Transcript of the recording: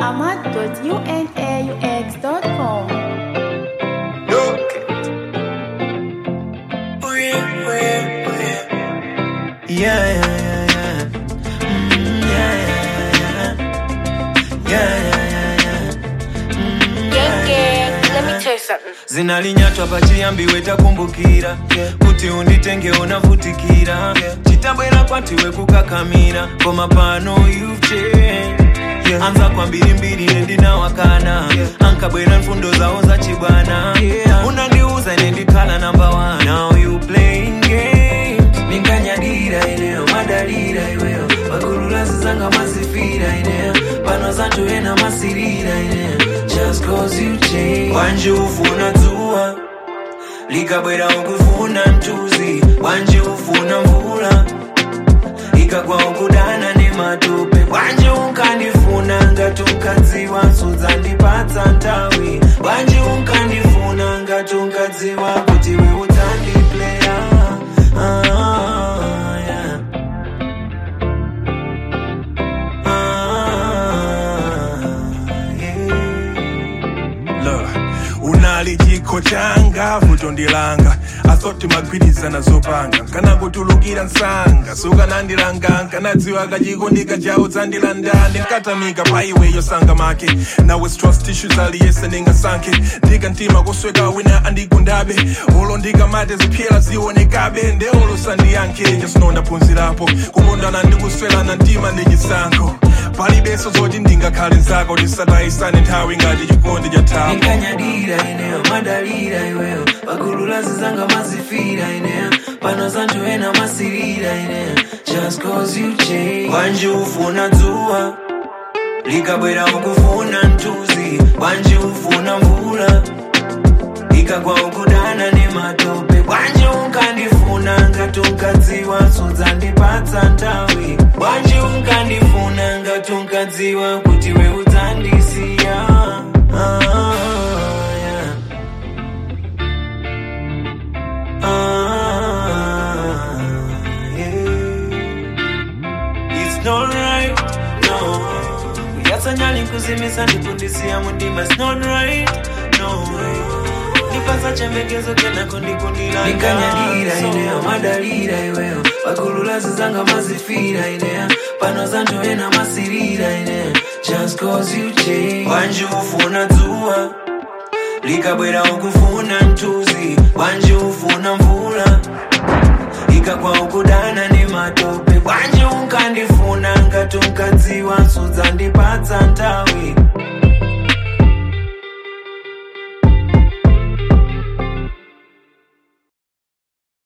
ahmad.unaux.com. Oh yeah, oh yeah, oh yeah. Yeah, yeah, yeah, yeah. Mm, yeah, yeah, yeah, yeah. Yeah, yeah, yeah, yeah. Mm, Gang, gang, let me tell you something. zinalinyatwa pachiyambiwe takumbukira kuti unditenge unavutikira chitabwera kwatiwe kukakamira koma pano you've changed. anza kwa mbirimbiri nendinawakana ankabwera mfundo zawo zachibwana unandiuza nendikhala namba 1 now you playing games ninkanyadira ineyo madalira iweyo pakululazi zanga mazifira ineyo pano zanthu ena masirira ineyo just cause you change wanje ufuna dzuwa likabwera ukufuna mchuzi wanje ufuna mvula ikagwa ukudana nematope wanje unkandifuna ngati unkadziwa sudzandipatsa nthawi wanje unkandifuna ngati unkadziwa kuti we udzandipleya ah, yeah. ah, yeah. Look, unali chikho changa vuto ndilanga asoti magwirizana zopanga nkanakutulukira msanga sukanandilanga nkanadziwa kachikondika chawo dzandilanda ndinkatamika pa iwe yosanga make nawe trust issues aliyese ndingasankhe ndika mtima kusweka wina andigundabe olo ndikamate ziphyela zionekabe nde olo sandiyankhe jasino ndaphunzirapo kukondana ndikuswelana mtima ndi chisankho palibenso zoti ndingakhale nzako tisatayisane nthawi ngati chikondi cha thapo nikanyadira ineyo madalira iweyo pakululazi zanga mazifira ineyo pano zanthu ena masirira ineyo just cause you change wanje ufuna dzuwa likabwera ukufuna mchuzi wanje ufuna mvula ikagwa ukudana nematope wanje unkandifuna ngati unkadziwa sudzandipatsa nthawi wanje unkandifuna ngati unkadziwa kuti we udzandisiya ah, yeah. ah, yeah. It's not right, no. Uyatsanyali nkuzimisa ndikundisiya mundima. It's not right, no. Nipasa chembekezo kena kundikundila. Nikanyadira ineyo madalira iweyo. Pakululazi zanga mazifira ineyo. Pano zanthu ena masirira ineyo. Just cause you change. Wanje ufuna dzuwa. Likabwera ukufuna mchuzi. Wanje ufuna mvula ikagwa ukudana nematope wanje unkandifuna ngati unkadziwa sudzandipatsa nthawi